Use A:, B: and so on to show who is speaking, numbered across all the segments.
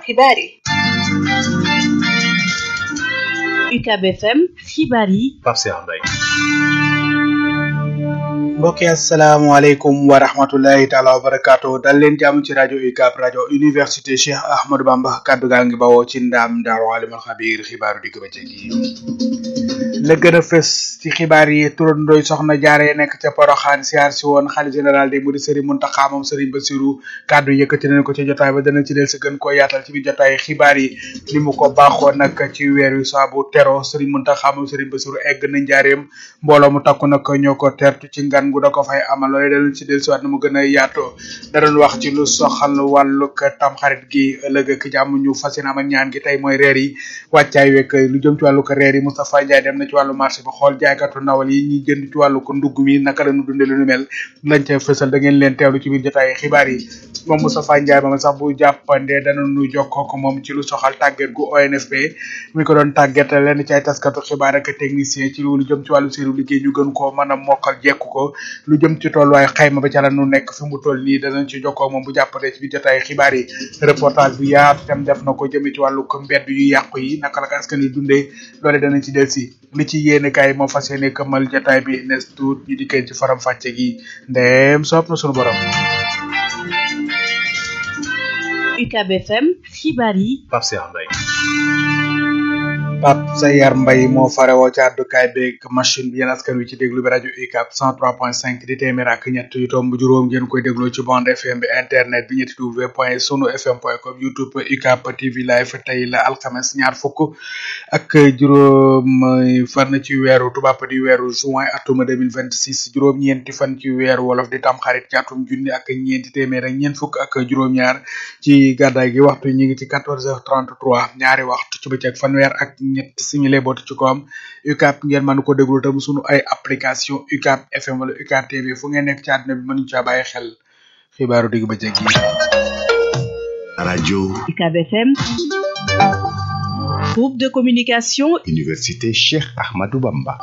A: xibaar yi
B: UCAB FM xibaar yi
C: Pape Cheikh Mbaye
D: mbokk yi asalaamaaleykum wa rahmatullahi taala wa barakaatu dal leen jàmm ci rajo UCAB rajo université Cheikh Ahmadou Bamba kaddu gaa ngi bawoo ci ndaam daaru alimul xabiir xibaaru digg bëccëg yi la gën a fës ci xibaar yi turandooy soxna jaare nekk ca Poroxaan siyaar si woon xalifa général des mourides Serigne Mountakha moom Serigne Bassirou kaddu yëkkati nañ ko ci jotaay ba dana ci del si gën koo yaatal ci biir jotaay xibaar yi ni mu ko baaxoo nag ci weer wi saabu tero Serigne Mountakha moom Serigne Bassirou egg na njaareem mbooloo mu takku nag ñoo ko tertu ci ngan gu da ko fay amal loolee danañ ci del si waat na mu gën a yaatoo da doon wax ci lu soxal wàllug tamxarit gi ëllëg ak jàmm ñu fas yéene amal ñaan gi tey mooy reer yi wàccaay wekk lu jëm ci wàllu ko reer yi Moustapha Ndiaye dem na ci wàllu marché bi xool jaaykatu ndawal yi ñuy jënd ci wàllu ko ndugg mi naka la ñu dundee lu nu mel lañ ca fësal da ngeen leen teewlu ci biir jotaay xibaar yi moom Moustapha Ndiaye moom sax bu jàppandee danañu jokkoo ko moom ci lu soxal tàggat gu ONFP mi ko doon tàggat lenn ci ay taskatu xibaar ak technicien ci lu jëm ci wàllu seenu liggéey ñu gën koo mën a mokkal jekku ko lu jëm ci tolluwaay xayma ba ca la nu nekk fi mu toll nii danañ ci jokkoo moom bu jàppandee ci biir jotaay xibaar yi reportage bu yaatu tam def na ko jëmee ci wàllu ko mbedd yu yàqu yi naka la ko askan wi dundee loole danañ ci del si li ci yéene kaay moo fas yéene këmmal jotaay bi nes tuut ñu dikkee ci faram fàcce gi ndeem soob na sunu borom
B: UCAB FM xibaar yi
C: Pape Cheikh Mbaye
D: Pape Sayar Mbaye moo farewoo ci àddukaay beeg machine bi yéen askan wi ci déglu bi rajo UCAB 103.5 di téeméer ak ñett yu tomb juróom ngeen koy dégloo ci bande FM bi internet bi ñetti w point sunu fm point com youtube UCAB TV live tey la alxames ñaar fukk ak juróom fan ci weeru tubaab di weeru juin atuma 2026 juróom-ñeenti fan ci weeru wolof di tam xarit ci atum junni ak ñeenti téeméer ak ñeent fukk ak juróom-ñaar ci gàddaay gi waxtu ñi ngi ci 14h33 ñaari waxtu ci bëccëg fanweer ak ñett simile bootu ci ko am UCAB ngeen mën ko déglu tam sunu ay application UCAB FM wala UCAB TV fu ngeen nekk ci àdduna bi mënuñu caa bàyyi xel xibaaru digg bëccëg yi.
C: rajo
B: UCAB FM groupe de communication
C: université Cheikh Ahmadou Bamba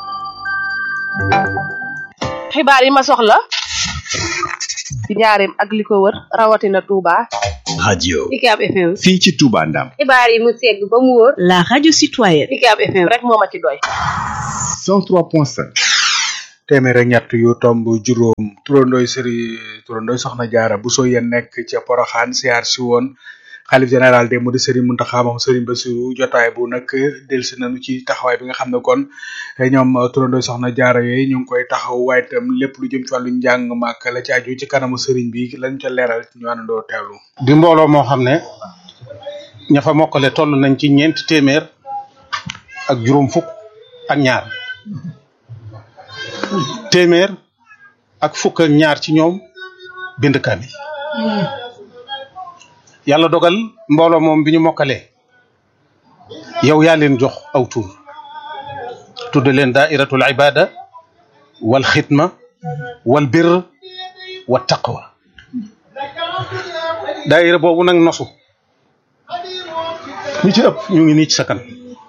A: xibaar yi ma soxla ci njaareem ak li ko wër rawatina Touba
C: radio
A: UCAB FM
C: fii ci Touba Ndam
A: xibaar yi mu segg ba mu wóor
B: la radio citoyenne
A: UCAB FM rek moo ma ci doy
C: 103.5
D: téeméer ak ñett yu tomb juróom turandooy sëri turandooy soxna jaara bu soo yéen nekk ca poroxaan siyaar si woon xalif général des mourides Serigne Mountakha moom Serigne Bassirou jotaay bu nag delsi nañu ci taxawaay bi nga xam ne kon ñoom turandooy soxna jaara yooyu ñu ngi koy taxaw waaye itam lépp lu jëm ci wàllu njàng màkk la ci aju ci kanamu Serigne bi lañ ca leeral ñu àndandoo teewlu
E: di mbooloo moo xam ne ña fa mokkale toll nañ ci ñeenti téeméer ak juróom fukk ak ñaar téeméer ak fukk ak ñaar ci ñoom bind kaamil yàlla dogal mbooloo moom bi ñu mokkalee yow yaa leen jox aw tur tudd leen daairatul ibada wal xidma wal bir wa taqwa daaira boobu nag nosu ñu ci ëpp ñu ngi nii ci sa kan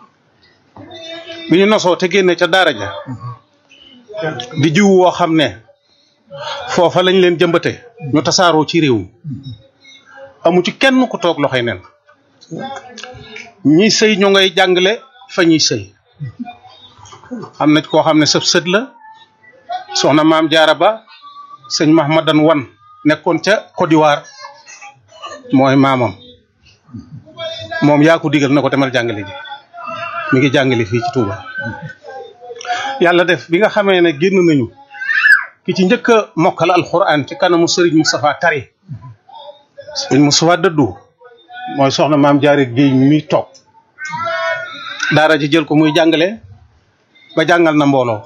E: bi ñu nosoo te génne ca daara ja di jiw woo xam ne foofa lañ leen jëmbate ñu tasaaroo ci réew mi amu ci kenn ku toog loxoy nen ñi sëy ñu ngay jàngale fa ñuy sëy am na koo xam ne sëb sët la soxna maam jaara ba sëñ mahmadan wan nekkoon ca Côte d'Ivoire mooy maamam moom yaa ko digal na ko demal jàngale ji mi ngi jàngale fii ci Touba yàlla def bi nga xamee ne génn nañu ki ci njëkk a mokkal alxuraan ci kanamu Serigne Moustapha Tari Serigne Moustapha dëddu mooy soxna maam jaare géey mi toog daara ji jël ko muy jàngale ba jàngal na mbooloo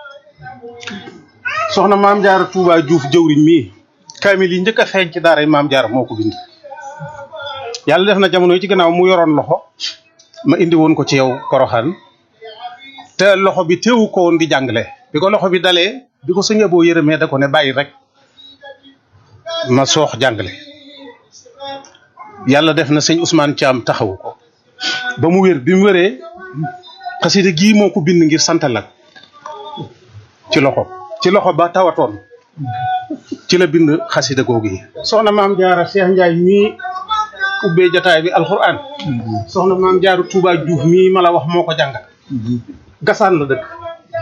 E: soxna maam jaara Touba Diouf jëwriñ mii kaamil yi njëkk a feeñ ci daara yi maam jaara moo ko bind yàlla def na jamono yi ci gannaaw mu yoroon loxo ma indi woon ko ci yow Poroxaan te loxo bi teewu ko woon di jàngale bi ko loxo bi dalee bi ko sëñ boo yërëmee da ko ne bàyyi rek ma soox jàngale yàlla def na sëñ Ousmane Thiam taxawu ko ba mu wér bi mu wéree xasida gii moo ko bind ngir santal la ci loxo ci loxo ba tawatoon ci la bind xasida googu yi soxna maam jaara Cheikh Ndiaye mii ubbee jataay bi alxuraan soxna maam jaaru Touba Diouf mii ma la wax moo ko jàngal gasaan la dëkk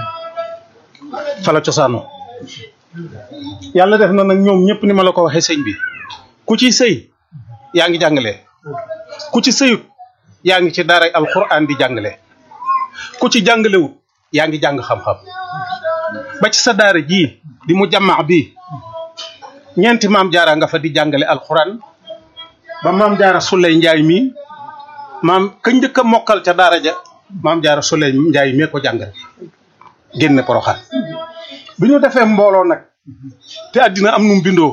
E: fa la cosaanoo yàlla def na nag ñoom ñëpp ni ma la ko waxee sëñ bi ku ci sëy yaa ngi jàngale ku ci sëyut yaa ngi ci daaray alxuraan di jàngale ku ci jàngalewut yaa ngi jàng xam-xam ba ci sa daara jii di mu jàmmaa bii ñeenti maam jaara nga fa di jàngale alxuraan ba maam jaara Suley Njaay mii maam ka njëkk a mokkal ca daara ja maam jaara Suley Njaay mee ko jàngal génne poroxaan bi ñu defee mbooloo nag te àddina am num bindoo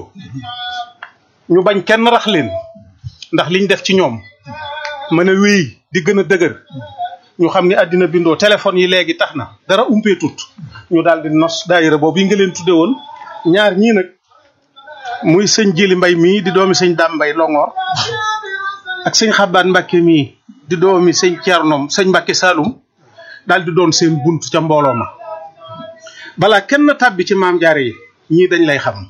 E: ñu bañ kenn rax leen ndax liñ def ci ñoom mën a wéy di gën a dëgër ñu xam ni àddina bindoo téléphone yi léegi tax na dara umpee tut ñu daal di nos daayira boobu yi nga leen tudde woon ñaar ñii nag muy sëñ Jili Mbay mii di doomi sëñ Dam Mbay Longoor ak sëñ Xabaan Mbàkke mii di doomi sëñ Ceernom sëñ Mbàkke Saalum daal di doon seen bunt ca mbooloo ma balaa kenn tàbbi ci maam jaare yi ñii dañ lay xam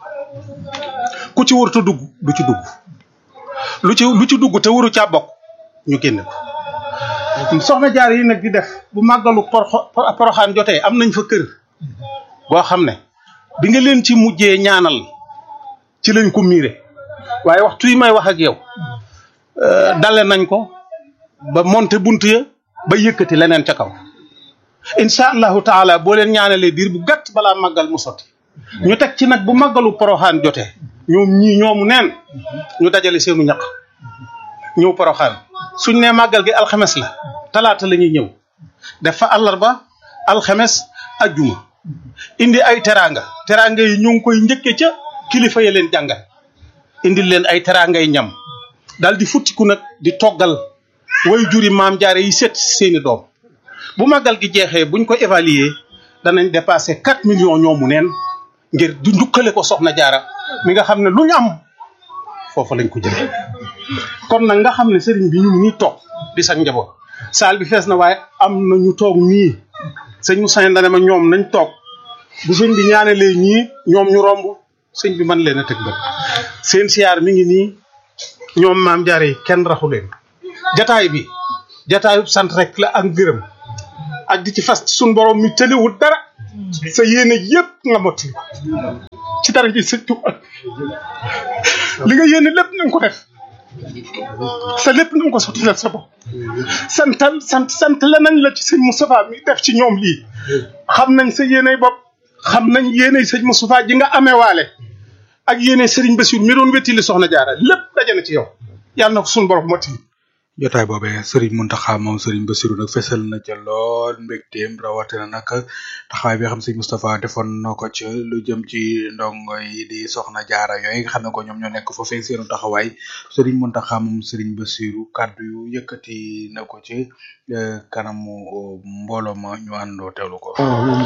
E: ku ci warut a dugg du ci dugg lu ci lu ci dugg te waru caa bokk ñu génne ko soxna jaar yi nag di def bu màggalu poroxo- poroxaan jotee am nañ fa kër boo xam ne bi nga leen ci mujjee ñaanal ci lañ ko miire waaye waxtu yi may wax ak yow euh, dale nañ ko ba monte bunt ya ba yëkkati leneen ca kaw incha allahu taala boo leen ñaanalee diir bu gàtt balaa màggal mu sotti ñu teg ci nag bu màggalu poroxaan jotee ñoom ñii ñoomu neen ñu dajale seenu ñaq ñëw poroxaan suñ nee màggal gi alxames la talaata la ñuy ñëw def fa àllarba alxames ajjuma indi ay teraanga teraanga yi ñu ngi koy njëkke ca kilifa ya leen jàngal indil leen ay teraanga yi ñam daal di futtiku nag di toggal way juri maam jaare yi set seeni doom bu màggal gi jeexee buñ ko évaluer danañ dépassé 4 millions ñoomu neen ngir du njukkale ko soxna jaara mi nga xam ne lu ñu am foofu lañ ko jëlee kon nag nga xam ne sëriñ bi ñu ngi nii toog di sax njaboot saal bi fees na waaye am na ñu toog nii sëñ Moussa dane ma ñoom nañ toog bu sëñ bi ñaanalee ñii ñoom ñu romb sëñ bi mën leen a tëg bët seen siyaar mi ngi nii ñoom maam jaare yi kenn raxu leen jataay bi jataayu sant rek la ak gërëm ak di ci fas ci suñ borom mi tëliwul dara sa yéene yëpp nga motti ko ci dara ji sëñ Tuuba li nga yéene lépp na nga ko def sa lépp na nga ko sotti sa bopp santal sant sant la nañ la ci sëñ Moustapha mi def ci ñoom lii xam nañ sa yéeney bopp xam nañ yéeney sëñ Moustapha ji nga amee waale ak yéeney Serigne Bassirou mi doon wettili soxna jaara lépp daje na ci yow yàlla na ko suñu borom mottali
D: jotaay boobee Serigne Mountakha moom Serigne Bassirou nag fesal na ca lool mbégteem rawatina nag taxawaay bi nga xam Serigne Moustapha defoon na ko ca lu jëm ci ndongo yi di soxna jaara yooyu nga xam ne ko ñoom ñoo nekk foofee seenu taxawaay Serigne Mountakha moom Serigne Bassirou kàddu yu yëkkati na ko ci eh, kanamu oh, mbooloo ma ñu àndoo teewlu ko.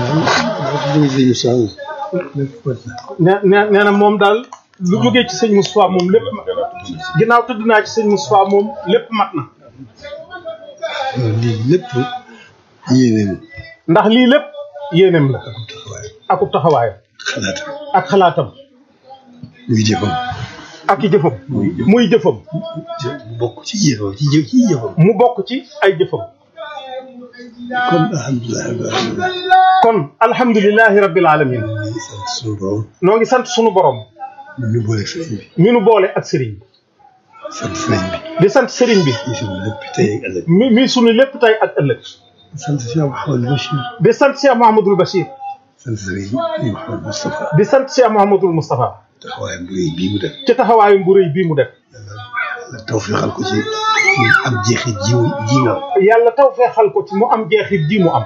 E: nee nee nee na moom daal lu jógee ci sëñ Moustapha moom lépp mat ginnaaw tëdd naa ci sëñ Moustapha moom lépp mat na
F: lii lépp yéeneem
E: ndax lii lépp yéeneem la akub taxawaayam
F: xalaat
E: ak xalaatam
F: muy jëfam
E: ak i jëfam muy jëfam
F: bokk ci jëfam ci jëf ci jëfam
E: mu bokk ci ay jëfam
F: kon alhamdulilah rabbil alamin
E: kon alhamdulilahi rabbil alamin
F: di sant suñu borom
E: noo ngi sant sunu borom
F: ñu boole sëriñ bi
E: mi nu boole ak sëriñ bi
F: sant sëriñ bi
E: di sant sëriñ bi
F: di suñu lépp tey ak ëllëg
E: mi mi sunu lépp tey ak ëllëg
F: sant Cheikh Mouhamadou Bachir
E: di sant Cheikh Mouhamadul Bachir
F: sant sëriñ Mouhamadou Moustapha
E: di sant Cheikh Mouhamadul Moustapha
F: taxawaayam bu rëy bii mu def
E: ci taxawaayam bu rëy bii mu def
F: la tawfeexal ko ci mu am jeexit ji mu ji nga am
E: yàlla taw feexal ko ci mu am jeexit ji mu am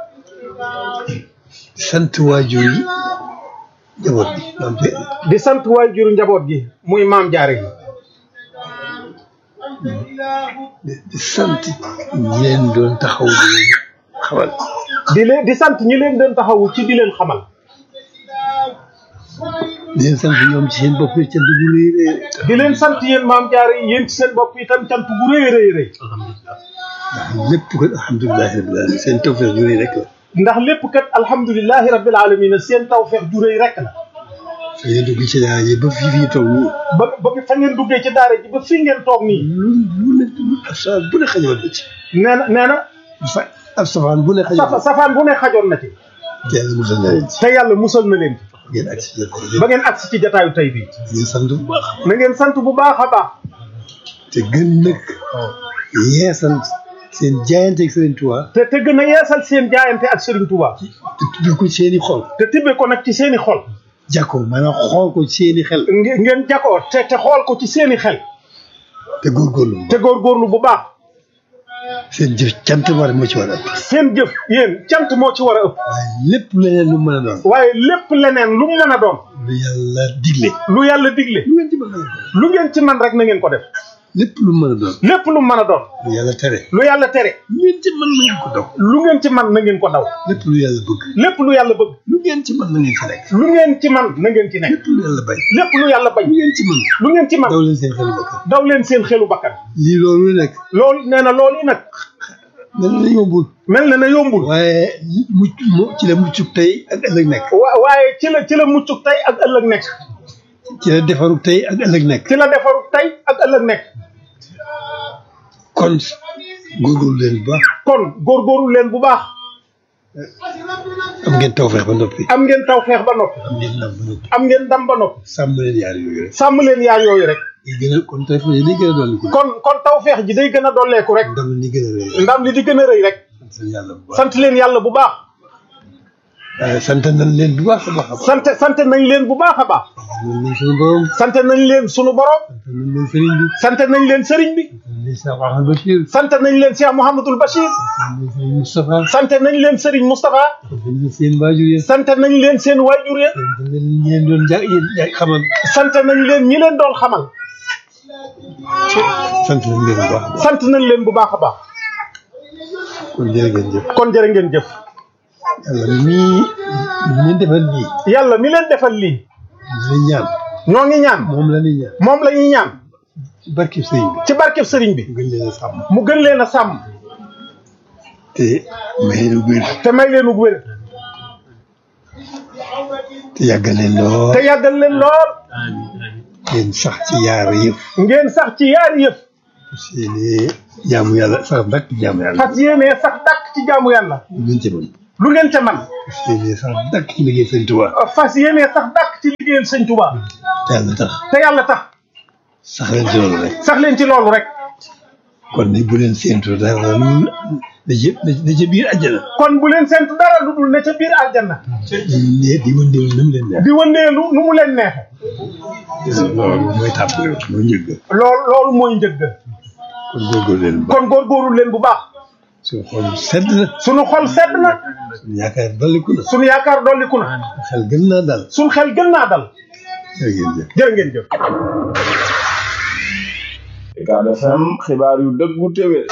F: sant waajur yi njaboot bi maam te
E: di sant waajur njaboot gi muy maam jaare gi
F: di di sant ñi leen doon taxaw di leen xamal
E: di leen di sant ñi leen doon taxawu ci di leen xamal
F: di leen sant ñoom ci seen bopp cant bu rëy rëy
E: di leen sant yéen maam jaare yi yéen ci seen bopp itam cant bu rëy rëy rëy
F: ndax lépp ko alhamdulilahi rabbil alamin seen tawfeex ju rëy rek la
E: ndax lépp kat alhamdulilahi rabbil alamin seen tawfeex ju rëy rek la
F: ngeen dugg ci daara ji ba fii fii toog nii
E: ba ba fa ngeen duggee ci daara ji ba fii ngeen toog nii
F: lu lu ne ab safaan bu ne xajoon na ci
E: nee na nee na
F: fa ab safaan bu ne xajoon
E: safa safaan bu ne xajoon na ci
F: te yàlla musal na leen ci
E: te yàlla musal na leen ci
F: ngeen ak si
E: ba ngeen agsi ci jataayu tey bii
F: ngeen sant bu baax
E: na ngeen sant bu baax a baax
F: te gën nag yeesal seen jaayante ak Sëriñ Tuubaa
E: te te gën a yeesal seen jaayante ak Serigne Touba
F: te tuddee ko seeni xol
E: te tibbee ko nag ci seeni xol
F: jàkkoo maanaam xool ko seeni xel
E: nge- ngeen jakoo te te xool ko ci seeni xel
F: te góorgóorlu
E: te góorgóorlu bu baax
F: seen jëf cant war moo ci war a ëpp
E: seen jëf yéen cant moo ci war a ëpp
F: waaye lépp leneen lu mën a doon
E: waaye lépp leneen lu mu mën a doon
F: lu yàlla digle
E: lu yàlla digle
F: lu ngeen ci mën a doon
E: lu ngeen ci man rek na ngeen ko def
F: lépp lu mën a doon
E: lépp lu mu mën a doon
F: lu yàlla tere
E: lu yàlla tere
F: lu ngeen ci mën na ngeen ko daw
E: lu ngeen ci man na ngeen ko daw
F: lépp lu yàlla bëgg
E: lépp lu yàlla bëgg
F: lu ngeen ci mën na ngeen ci nekk
E: lu ngeen ci man na ngeen ci nekk
F: lépp lu yàlla bañ
E: lépp lu yàlla bañ
F: lu ngeen ci mën
E: lu ngeen ci man
F: daw leen seen xelu bakkan
E: daw leen seen xelu bakkan
F: lii loolu nekk
E: loolu nee na loolu yi nag
F: mel na yombul
E: mel na ne yombul
F: waaye mucc mu ci la muccuk tey ak ëllëg nekk
E: wa- waaye ci la ci la muccuk tey ak ëllëg nekk
F: ci la defaruk tey ak ëllëg nekk
E: ci la defaru tey ak ëllëg nekk
F: kon góorgóorlu leen bu baax
E: kon góorgóorlu leen bu baax
F: am ngeen tawfeex ba noppi
E: am ngeen tawfeex ba noppi
F: am ngeen ndam ba noppi
E: am ngeen dam ba noppi
F: sàmm leen yaar yooyu rek
E: sàmm leen yaar yooyu rek
F: yi gën a kon tawfeex yi day gën a dolli ko
E: kon kon tawfeex ji day gën a dolleeku rek
F: ndam li gën a rëy
E: ndam li di gën a rëy rek
F: sant yàlla bu baax
E: sant leen yàlla bu baax
F: waaye sant nañ leen bu baax a baax a baax
E: sant sant nañ leen bu baax a baax
F: nañ leen suñu borom
E: sant nañ leen sunu borom
F: sant nañ leen sëriñ bi
E: sant nañ leen sëriñ bi
F: sant nañ Cheikh Ahmed Bachir
E: sant nañ leen Cheikh Mouhamadul Bachir
F: sant nañ sëriñ Moustapha
E: sant nañ leen Serigne Moustapha
F: sant nañ seen waajur yi
E: sant nañ leen seen waajur ya
F: sant nañ leen doon ja yéen ja xamal
E: sant nañ leen ñi leen doon xamal
F: sant nañ leen bu baax a baax
E: sant nañ leen bu baax a baax
F: kon jërë ngeen jëf
E: kon jërë ngeen jëf
F: yàlla mii ñu defal lii
E: yàlla mi leen defal lii
F: di ñaan
E: ñoo ngi ñaan
F: moom la ñuy ñaan
E: moom la ñuy ñaan
F: ci barkeb sëriñ bi
E: ci barkeb sëriñ bi
F: gën leen a sàmm
E: mu gën leen a sàmm
F: te may lu wér
E: te may leen ug wér
F: te yàggal leen lool
E: te yàggal leen lool
F: ngeen sax ci yaar yëpp
E: ngeen sax ci yaari yëf
F: seeni jaamu yàlla sax dakk jaamu yàlla
E: fas yéenee sax dàkk ci jaamu yàlla
F: lu ngeen ci mën
E: lu ngeen ca man
F: seeni sax dakk ci liggéey sëñ Tuubaa
E: fas yéenee sax dàkk ci liggéeyal sëñ Touba
F: te yàlla tax
E: te yàlla tax
F: sax leen ci loolu rek
E: sax leen ci loolu rek
F: kon ni bu leen séentu dara lu da ca da ca biir àjjana
E: kon bu leen sentu dara lu dul ne ca biir aljanna
F: ne di wëndeelu ni mu leen neex
E: di wëndeelu nu mu leen neexe
F: loolu mooy tàpp mooy njëgg
E: loolu loolu mooy njëgg
F: kon góorgóorlu leen bu baax
E: kon góorgóorlu leen bu baax
F: suñu xol sedd na
E: sunu xol sedd na
F: suñu yaakaar dolliku na
E: sunu yaakaar dolliku na
F: xel gën naa dal
E: sunu xel gën naa dal
F: jërë ngeen jëf
E: jërë ngeen jëf
G: Ucab FM xibaar yu dëggu téwé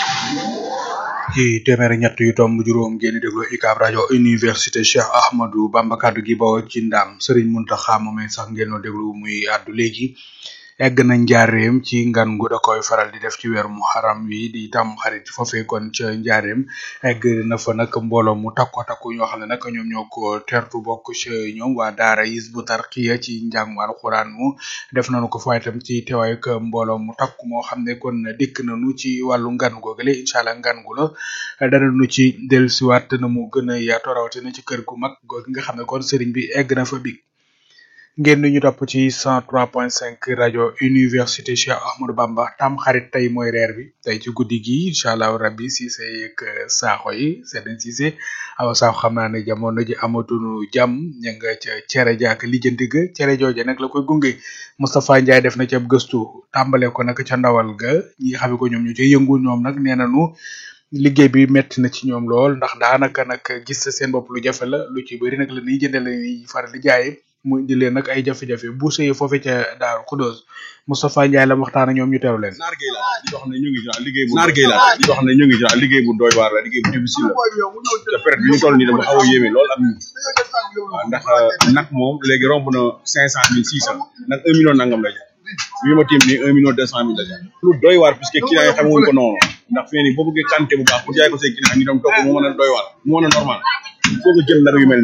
D: ci téeméeri ñett yu tomb juróom ngeen di déglu UCAB rajo université Cheikh Ahmadou Bamba kaddu gi bawoo ci ndam Serigne Mountakha moomay sax ngeen doon déglu muy àddu léegi egg na njaareem ci ngan gu da koy faral di def ci weeru muharram wi di tam xarit foofee kon ca njaareem egg na fa nag mbooloo mu takko takku ñoo xam ne nag ñoom ñoo ko tertu bokk ci ñoom waa daara Hizbut Tarqiyyah ci njàngum alxuraan mu def nañu ko fa itam ci teewaay ak mbooloo mu takku moo xam ne kon dikk nañu ci wàllu ngan googale incha allah ngan gu la danañu ci dellusiwaat na mu gën a yaatu rawatina ci kër gu mag googu nga xam ne kon sëriñ bi egg na fa big ngeen di ñu topp ci 103.5 rajo université Cheikh Ahmadou Bamba tam xarit tey mooy reer bi tey ci guddi gi incha allah rabbi Cissé ak saaxo yi Seydou Cissé awa saaxo xam naa ne jamono ji amatunu jàmm ña nga ca cere jaak lijjanti ga cere jooje nag la koy gunge Moustapha Ndiaye def na ci ab gëstu tàmbale ko nag ca ndawal ga ñi nga xam ne ko ñoom ñu ci yëngu ñoom nag nee nañu liggéey bi metti na ci ñoom lool ndax daanaka nag gis seen bopp lu jafe la lu ci bëri nag la ñuy jëndee la ñuy faral di jaayee mu indi leen nag ay jafe-jafe bu sëyee foofee ca Daaru Xudóos Moustapha Ndiaye la waxtaan ak ñoom ñu teew leen.
G: naar gay la di wax ne ñu ngi ci liggéey bu naar gay la di wax ne ñu ngi ci liggéey bu doy waar la liggéey bu difficile la te période bi ñu toll nii dafa xaw a yéeme lool ak ñun waaw ndax nag moom léegi romb na cinq cent mille six cent nag un million nangam la jar bi ma tiim nii un million deux cent mille la jar lu doy waar puisque client yi xamuñ ko noonu ndax fii nii boo bëggee quantité bu baax pour jaay ko say client ñu dem toog mu mën a doy waar mu mën a normal il faut que jël nag yu mel nii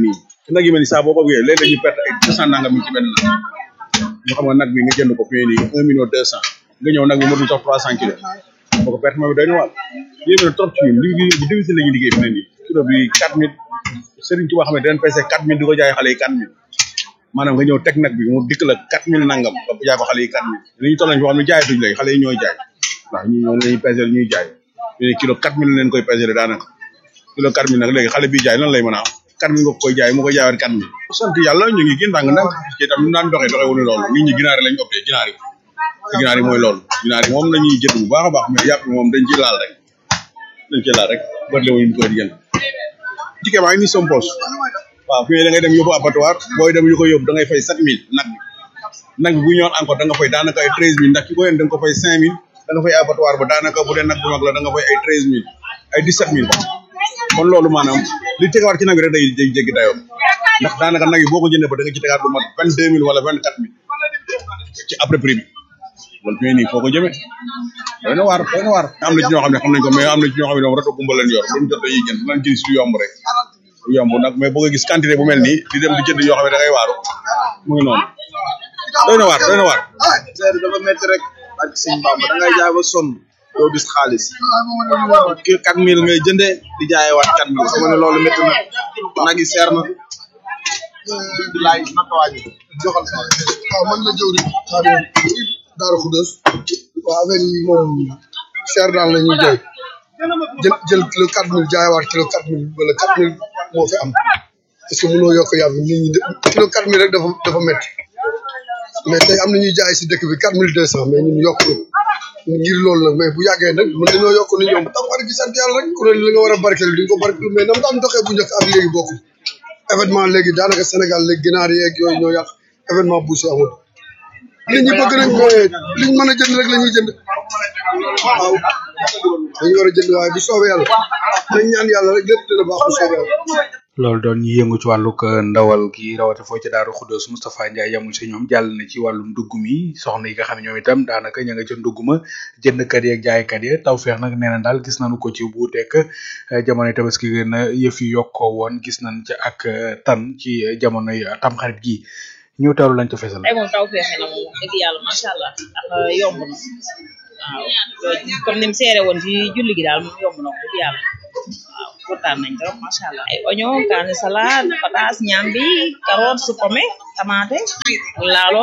G: nag yi mel ni saa boo ko bëggee léeg-léeg ñu perte ay deux cent nangam yi ci benn nag ñu xam nga nag bi nga jënd ko fii nii un million deux cent nga ñëw nag bi matul sax trois cent kilos boo ko perte moom doy na waar yéeme na trop ci ñun li li divisé la ñuy liggéey fi ne nii kilo bi quatre mille Serigne Touba xam ne dañ pese quatre mille di ko jaay xale yi quatre mille maanaam nga ñëw teg nag bi mu dikk la quatre mille nangam nga ko jaay ko xale yi quatre mille li ñu toll nañ foo xam ne jaayatuñ léegi xale yi ñooy jaay ndax ñu ñoo lañuy pesé ñuy jaay ñu kilo quatre mille leen koy pesé daanaka kilo quatre mille nag léegi xale bi jaay lan lay mën a am quatre mille nga ko koy jaay mu koy jaayaat quatre mille sant yàlla ñu ngi gën ndànk ndànk ci itam ñu daan doxee doxee wuñu loolu nit ñi ginaar yi lañ opté ginaar yi te ginaar yi mooy loolu ginaar yi moom la ñuy jënd bu baax a baax mais yàpp bi moom dañ ci laal rek dañ ci laal rek bëri wuñu koy jënd ticket baa ngi nii sompos waaw fii da ngay dem yóbbu abattoir booy dem yu ko yóbbu da ngay fay sept mille nag bi nag bi bu ñëwoon encore da nga fay daanaka ay treize mille ndax ki ko yéen da nga ko fay cinq mille da nga fay abattoir ba daanaka bu dee nag bu mag la da nga fay ay treize mille ay dix sept mille kon loolu maanaam li tegawaat ci nag bi rek day day jéggi dayoo ndax daanaka nag yi boo ko jëndee ba da nga ci tegaat lu mat vingt deux mille wala vingt quatre mille ci après prix bi loolu fii nii foo ko jëmee doy na waar doy na waar am na ci ñoo xam ne xam nañ ko mais am na ci ñoo xam ne moom rato gumba leen yor luñ jot dañuy jënd dinañ gis lu yomb rek lu yomb nag mais boo ko gis quantité bu mel nii di dem di jënd yoo xam ne da ngay waaru mu ngi noonu doy na waar doy na waar
H: seer dafa métti rek ak sëñ Bamba da ngay jaay ba sonn doo gis xaalis kii quatre mille ngay jëndee di jaayee waat quatre mille xam nga ne loolu métti na nag yi seer na laay naka wàññi joxal sa
I: waaw man la jëw rek xaadim Daaru Xudoos waaw affaire yi moom seer daal la ñuy jaay jël jël kilo quatre mille jaayewaat kilo quatre mille wala quatre mille moo fi am parce que mënoo yokk yàpp nit ñi de kilo quatre mille rek dafa dafa métti mais tey am na ñuy jaay si dëkk bi quatre mille deux cent mais ñun yokk ko ngir loolu nag mais bu yàggee nag mën nañoo yokk ni ñoom tam war gi sant yàlla rek ku ne li nga war a barkeel di nga ko barkeel mais nam daan doxee bu njëkk ak léegi bokkul événement léegi daanaka Sénégal léegi ginaar yeeg yooyu ñoo yàq événement bu si amul nit ñi bëgg nañ mais liñ mën a jënd rek la ñuy jënd waaw dañu war a jënd waaye bu soobee yàlla nañ ñaan yàlla rek lépp dina baax bu soobee yàlla
D: loolu doon ñi yëngu ci wàllug ndawal gi rawate foo ci daaru xuddoos Moustapha Ndiaye yamul si ñoom jàll na ci wàllum ndugg mi soxna yi nga xam ne ñoom itam daanaka ña nga ca ndugg ma jëndkat yi ak jaaykat yi taw feex nag nee na daal gis nañu ko ci buuteek jamonoy tabaski gën a yëf yi yokkoo woon gis nañ ci ak tan ci jamonoy tamxarit gi ñu teewlu lañ ca fesal
J: tey moom taw feexe na moom wax dëgg yàlla macha allah ndax yomb na waaw comme ni mu seere woon ci julli gi daal moom yomb na wax dëgg yàlla waaw kontaan nañ trop macha allah ay oignon kaani salade pataas ñambi carotte su pomme tomate laalo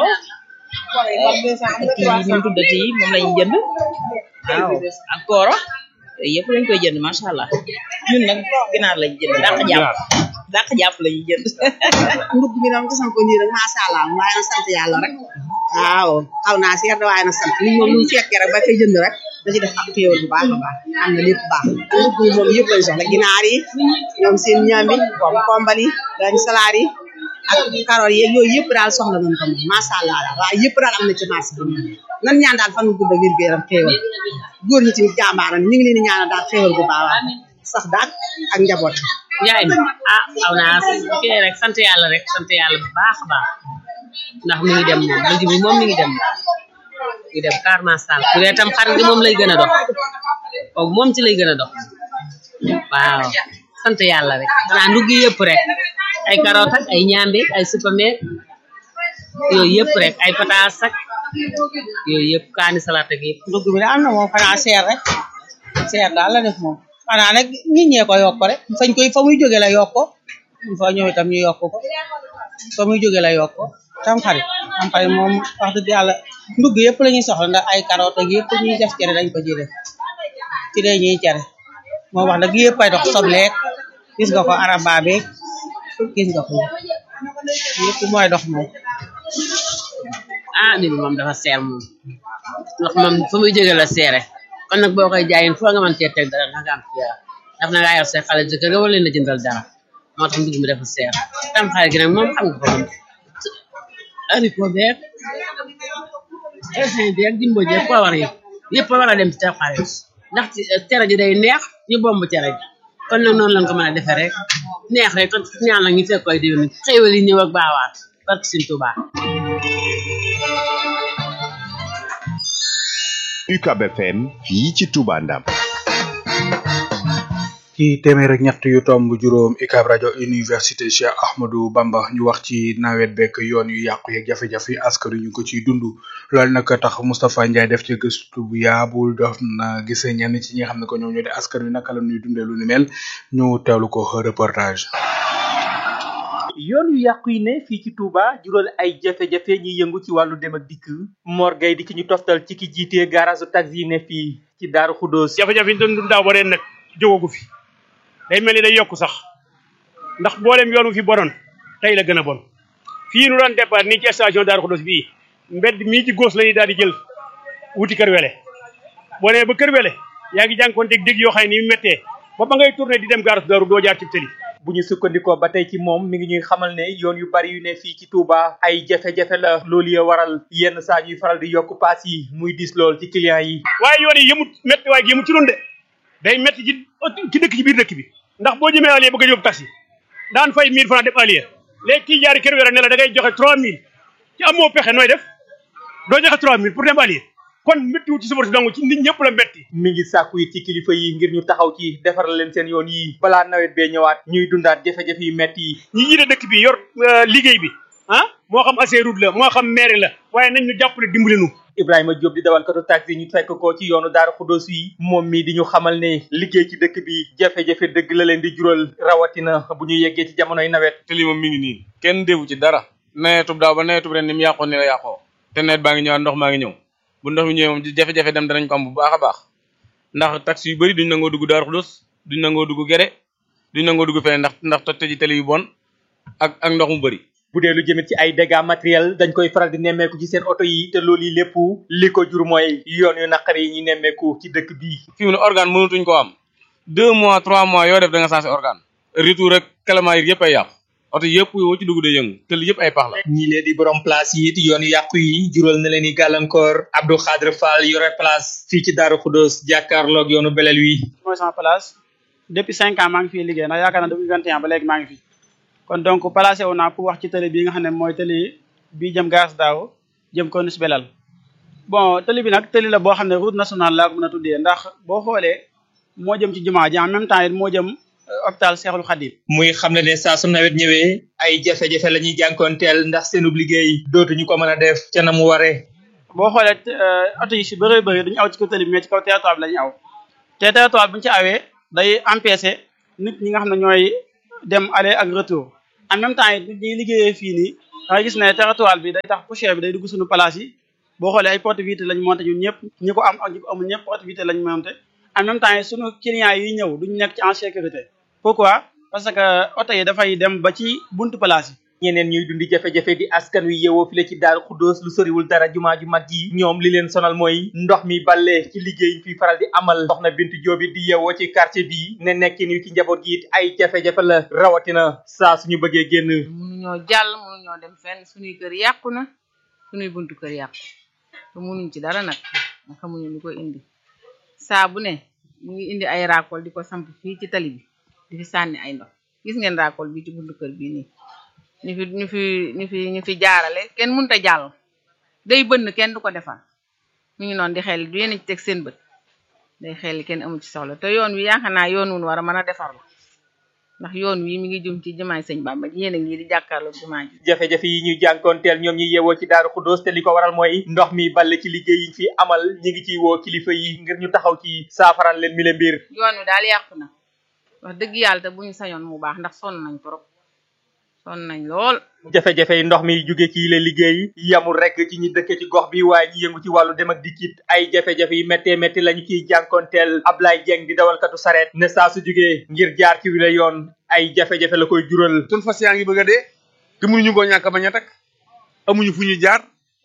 J: ak kii ni mu tuddati moom lañu jënd waaw ak kooro yooyu yëpp lañ koy jënd macha allah ñun nag ginaar lañu jënd dàq jàpp dàq jàpp lañuy jënd
K: ndugg bi nag gisan ko nii rek macha allah waaye na sant yàlla rek waaw xaw naa seer de waaye na sant li moom lu fekkee rek ba koy jënd rek da ci def ak téewal bu baax a baax am na lépp baax ndugg bi moom yëpp lañ soxla ginaar yi ñoom seen ñaambi comme kombal yi dañ salaar yi ak karoot yeeg yooyu yëpp daal soxla nañ ko moom macha allah daal waaye yëpp daal am na ci marché bi nan ñaan daal fan gu gudd wér gu yaram xéewal góor ñi tamit jàmbaaram ñu ngi leen di ñaanal daal xéewal bu baax sax daal ak njaboot
L: yaay mi ah xaw naa kii rek sant yàlla rek sant yàlla bu baax a baax ndax mi ngi dem moom dëgg bi moom mi ngi dem mi ngi dem car masal bu dee tam xarit gi moom lay gën a dox boobu moom ci lay gën a dox waaw sant yàlla rek xanaa ndugg yëpp rek ay carotte ak ay ñaambe ay supame yooyu yëpp rek ay pataas ak yooyu yëpp kaani salade ak yëpp
K: ndugg bi daal na moom xanaa seer rek seer daal la def moom xanaa nag nit ñee ko yokk rek fañ koy fa muy jóge la yokk ko fa ñëw itam ñu yokk ko fa muy jóge la yokk ko tam xarit tam xarit moom wax dëgg yàlla ndugg yëpp la ñuy soxla ndax ay carotte ak yëpp ñuy def cere dañ ko ciy def ci lay ñuy cere moom wax dëgg yëpp ay dox sobleek gis nga ko araba beeg gis nga ko yëpp mooy dox moom
L: ah ni bi moom dafa seer moom ndax moom fa muy jóge la seere kon nag boo koy jaayin foo nga mën cee teg dara nga am ci daf na ngaa yor say xale jëkkër nga war leen a jëndal dara moo tax ndugg mi dafa seer tam xale gi nag moom xam nga ko moom haricot beeg raisin beeg jimbo jeeg poowar yëpp yëpp war a dem ci tam xale ndax cere ji day neex ñu bomb cere ji kon nag noonu lañ ko mën a defee rek neex rek te ñaan la ñu fekk koy déwén xéewal yi ñëw ak baawaat barke Sëñ Tuubaa
C: UCAB FM fii ci Touba Ndam
D: ci téeméer ak ñett yu tomb juróom UCAB rajo université Cheikh Ahmadou Bamba ñu wax ci nawet bekk yoon yu yàqu yeeg jafe-jafe yi askan wi ñu ko ciy dund loolu nag tax Moustapha Ndiaye def ci gëstu bu yaabul def na gisee ñenn ci ñi nga xam ne ko ñoom ñoo di askan wi naka la ñuy dundee lu ni mel ñu teewlu ko reportage.
M: yoon yu yàqu yi ne fii ci Touba jural ay jafe-jafe ñi yëngu ci wàllu dem ak dikk Mor Gueye di ki ñu toftal ci ki jiitee garage taxi yi ne fii ci Daaru Xuddoos
N: jafe-jafe yi ñu doon dund daaw ba ren nag jógagu fi day mel ni day yokku sax ndax mboolem yoon wu fi bonoon tey la gën a bon fii nu doon départ nii ci station Daaru Xuddoos bii mbedd mii ci góos la ñuy daal di jël wuti kër wele boo nee ba kër wele yaa ngi jànkoonteeg dégg yoo xam ne ni mu méttee ba ba ngay tourné di dem gaaras daaru doo jaar ci tëli
M: bu ñu sukkandikoo ba tey ci moom mi ngi ñuy xamal ne yoon yu bari yu ne fii ci Touba ay jafe-jafe la loolu ya waral yenn saa ñuy faral di yokk paas yi muy dis lool ci client yi
N: waaye yoon yi yëmut métti waaye yëmut ci noonu de day métti ci ci dëkk ci biir dëkk bi ndax boo jëmee allié bëgg a yóbbu taxi daan fay 1000 francs dem allié léegi kii jaari kër wéra ne la da ngay joxe 3000 ci amoo pexe nooy def doo joxe 3000 pour dem allié kon méttiwut ci suba si dong ci nit ñëpp la métti
M: mi ngi sàkku yi ci kilifa yi ngir ñu taxaw ci defaral leen seen yoon yi balaa nawet bee ñëwaat ñuy dundaat jafe-jafe yu metti yi
N: ñi jiite dëkk bi yor liggéey bi ah moo xam Ageroute la moo xam maire la waaye nañ ñu jàppale dimbali nu
M: Ibrahima Diop di dawalkatu taxi ñu fekk ko ci yoonu Daaru Xuddoos yi moom mii di ñu xamal ne liggéey ci dëkk bi jafe-jafe dëgg la leen di jural rawatina bu ñu yeggee ci jamonoy nawet
O: te lii moom mi ngi nii kenn defu ci dara nawetub daaw ba nawetub ren ni mu yàqoon ni la yàqoo te nawet baa ngi ñëwaat ndox maa ngi ñëw bu ndox mi ñëwee moom jafe-jafe dem danañ ko am bu baax a baax ndax taxi yu bëri duñ nangoo dugg Daaru Xuddoos duñ nangoo dugg Gere duñ nangoo dugg feneen ndax ndax toj ji tali yu bon ak ak ndox mu bëri
M: bu dee lu jëmit ci ay dégâts matériels dañ koy faral di nemmeeku ci seen oto yi te loolu yi lépp li ko jur mooy yoon yu naqari yi ñuy nemmeeku ci dëkk bii
O: fi mu ne organe mënatuñ ko am deux mois trois mois yoo def da nga sensé organe retour rek kalamaayir yëpp ay yàqu oto yëpp woo ci dugg day yëngu te li yëpp ay pax la
M: ñi lee di borom place yi it yoon yàqu yi jural na leen i gàllankoor Abdou Khadre Fall yore place fii ci Daaru Xuddoos jàkkaarloog yoonu belel wi
P: mooy sama place depuis cinq ans maa ngi fii liggéey ndax yaakaar naa depuis vingt et un ba léegi maa ngi fi kon donc placé wu naa pour wax ci télé bii nga xam ne mooy télé bii jëm gaas daaw jëm ko nus belal bon télé bi nag télé la boo xam ne route nationale laa ko mën a tuddee ndax boo xoolee moo jëm ci jumaa ji en même temps it moo jëm hôpital Cheikhul Khadim
M: muy xam ne ne saa su nawet ñëwee ay jafe-jafe la ñuy jànkoonteel ndax seenub liggéey dootuñu ko mën a def ca na mu waree
P: boo xoolee oto yi si bëree bëri duñu aw ci kaw télé bi mais ci kaw territoire bi la ñuy aw te territoire bu ñu ci awee day empêcher nit ñi nga xam ne ñooy dem aller ak retour en même temps it nit ñi liggéeyee fii nii da ngay gis ne territoire bi day tax poussière bi day dugg suñu place yi boo xoolee ay porte vitre lañ monté ñun ñëpp ñi ko am ak ñi ko amul ñëpp porte vitre lañ monté en même temps suñu clients yi ñëw duñu nekk ci en sécurité pourquoi parce que oto yi dafay dem ba ci buntu place yi
M: ñeneen ñuy dundi jafe-jafe di askan wi yeewoo file ci Daaru Xuddoos lu soriwul dara jumaa ju mag ji ñoom li leen sonal mooy ndox mi balle ci liggéey fi faral di amal soxna Bintu Jóob di yeewoo ci quartier bi ne nekkin wi ci njaboot gi it ay jafe-jafe la rawatina saa suñu bëggee génn
Q: mënuñoo jàll mënuñoo dem fenn suñuy kër yàqu na suñuy buntu kër yàqu te mënuñ ci dara nag nga xamuñu lu ko indi saa bu ne ñu ngi indi ay raakool di ko samp fii ci tali bi di fi sànni ay ndox gis ngeen raakool bi ci buntu kër bii nii ñu fi ñu fi ñu fi ñu fi jaarale kenn mënut a jàll day bënn kenn du ko defar mu ngi noonu di xel du yéen ci teg seen bët day xel kenn amu ci soxla te yoon wi yaakaar naa yoon wun war a mën a defar la ndax yoon wi mi ngi jëm ci jumaay sëñ Bamba yéen a ngi di jàkkaarloo jumaa ji
M: jafe-jafe yi ñuy jànkoonteel ñoom ñi yeewoo ci Daaru Xuddoos te li ko waral mooy ndox mi balle ci liggéey yi fi amal ñi ngi ciy woo kilifa yi ngir ñu taxaw ci saafaral leen mi le mbir
Q: yoon wi daal yàqu na wax dëgg yàlla te bu ñu sañoon mu baax ndax sonn nañ trop sonn nañ lool
M: jafe-jafe yi ndox mi jóge ci le liggéey yamul rek ci ñi dëkke ci gox bi waaye ñi yëngu ci wàllu dem ak dikkit ay jafe-jafe yi méttee métti lañu ciy jànkoonteel Ablaye Dieng di dawalkatu sareet ne saa su jógee ngir jaar ci wile yoon ay jafe-jafe la koy jural
R: sun fas yaa ngi bëgg a dee te mënuñu koo ñàkk bañ a takk amuñu fu ñu jaar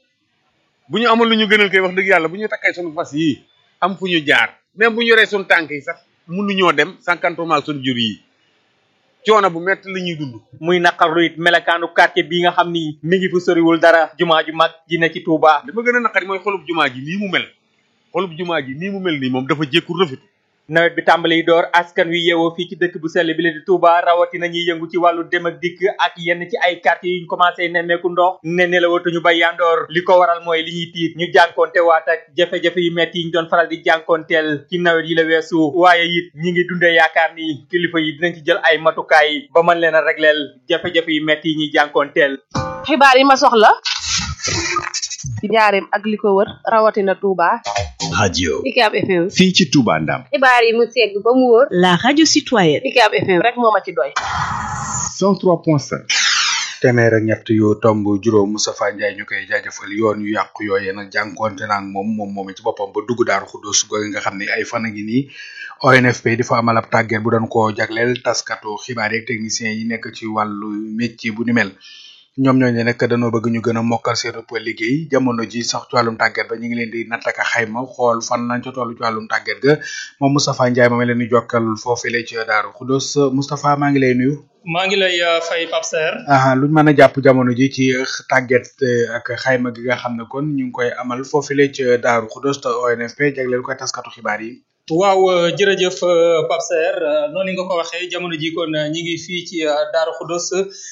R: bu ñu amoon lu ñu gënal koy wax dëgg yàlla bu ñu takkay sunu fas yii am fu ñu jaar même bu ñu yoree sunu tànk yi sax mënuñoo dem sànkantumaak sunu jur yi coono bu metti la ñuy dund
M: muy naqarlu it melakaanu quartier bi nga xam ni mi ngi fu soriwul dara jumaa ju mag ji ne ci Touba
R: li ma gën a naqari mooy xolub jumaa ji nii mu mel xolub jumaa ji nii mu mel nii moom dafa jékku rafet
M: nawet bi tàmbali door askan wi yeewoo fii ci dëkk bu sell bi la di Touba rawatina ñuy yëngu ci wàllu dem ak dikk ak yenn ci ay quartiers yuñ commencé nemmeeku ndox ne nelawatuñu ba yandoor li ko waral mooy li ñuy tiit ñu jànkonte waat ak jafe-jafe yu metti yi ñu doon faral di jànkonteel ci nawet yi la weesu waaye it ñi ngi dundee yaakaar ni kilifa yi dinañ ci jël ay matukaay ba mën leen a regleel jafe-jafe yu metti yi ñuy jànkonteel
A: xibaar yi ma soxla ci njaareem ak li ko wër rawatina Touba.
C: radio
B: UCAB FM.
C: fii ci Touba Ndam
B: xibaar yi mu segg ba mu wóor. la radio citoyenne. UCAB FM
A: rek moo ma ci doy.
C: 103.5
D: téeméer ak ñett yu tomb juróom Moustapha Ndiaye ñu koy jaajëfal yoon yu yàqu yooyee nag jànkoonte naag moom moom moom ci boppam ba dugg daaru xuddoos googu nga xam ne ay fan a ngi nii ONFP di fa amal ab tàgget bu doon koo jagleel taskatu xibaar yeeg techniciens yi nekk ci wàllu métier bu ni mel ñoom ñooñu nag dañoo bëgg ñu gën a mokkal seen ëpp liggéey jamono ji sax ci wàllum tàgget ba ñu ngi leen di nattaka xayma xool fan lañ ca toll ci wàllum tàgget ga moom Moustapha Ndiaye moom leen di jokkal foofile ci daaru xuddoos Moustapha maa ngi lay nuyu.
S: maa ngi lay fay Pape Serre.
D: ah luñ mën a jàpp jamono ji ci tàgget ak xayma gi nga xam ne kon ñu ngi koy amal foofile ci Daaru Xudus te ONFP jagleel koy taskatu xibaar yi.
S: waaw jërëjëf Pape Serre noonu nga ko waxee jamono ji kon ñi ngi fii ci Daaru Xudus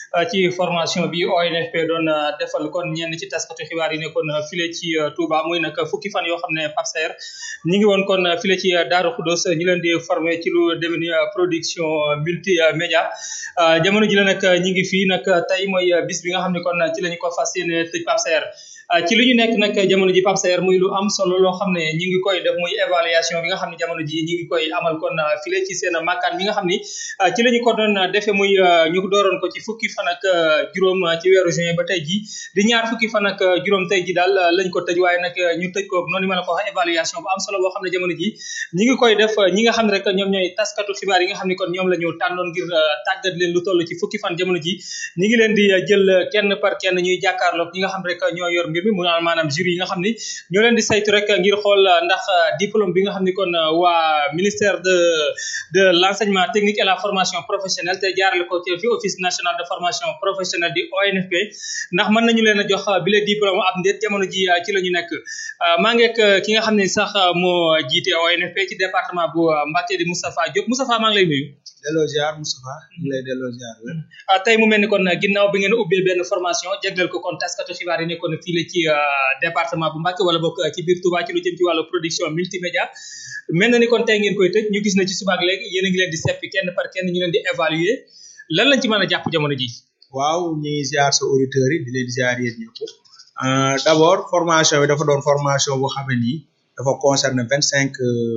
S: ci formation bi ONFP doon defal kon ñenn ci taskatu xibaar yi ne kon file ci Touba muy nag fukki fan yoo xam ne Pape Serre ñi ngi woon kon file ci Daaru Xudus ñu leen di former ci lu demee ni production multimédia jamono ji la nag ñi ngi fii nag tey mooy bis bi nga xam ne kon ci lañu ko fas yéene tëj Pape Serre ci li ñu nekk nag jamono ji Pape Serre muy lu am solo loo xam ne ñi ngi koy def muy évaluation bi nga xam ne jamono ji ñi ngi koy amal kon file ci seen makkaan mi nga xam ni ci la ñu ko doon defee muy ñu dooroon ko ci fukki fan ak juróom ci weeru juin ba tey ji di ñaar fukki fan ak juróom tey ji daal lañ ko tëj waaye nag ñu tëj ko noonu ma la ko wax évaluation bu am solo boo xam ne jamono ji ñi ngi koy def ñi nga xam ne rek ñoom ñooy taskatu xibaar yi nga xam ne kon ñoom la ñu tànnoon ngir tàggat leen lu toll ci fukki fan jamono ji ñi ngi leen di jël kenn par kenn ñuy jàkkaarloog ñi nga xam rek ñoo yor mbir mi mu maanaam jury yi nga xam ni ñoo leen di saytu rek ngir xool ndax diplôme bi nga xam ni kon waa ministère de de l'enseignement technique et la formation professionnelle te jaarale ko ci fi office national de formation professionnelle di ONFP ndax mën nañu leen a jox bile diplôme ab ndéet jamono ji ci la ñu nekk maa ngi ak ki nga xam ne sax moo jiite ONFP ci département bu Mbacké di Moustapha Diop Moustapha maa ngi lay nuyu
H: delloo ziar Moustapha ñu lay delloo ziar
S: tey mu mel ni kon ginnaaw bi ngeen ubbee benn formation jagleel ko kon taskatu xibaar yi nekkoon fii la ci département bu Mbacké wala bokk ci biir Touba ci lu jëm ci wàllu production multimédia mel na ni kon tey ngeen koy tëj ñu gis na ci subaak léegi yéen a ngi leen di seppi kenn par kenn ñu leen di évaluer lan lañ ci mën a jàpp jamono ji
H: waaw ñu ngi ziar sa auditeurs yi di leen ziar yéen ñëpp d' abord formation bi dafa doon formation boo xam ne nii dafa concerner vingt cinq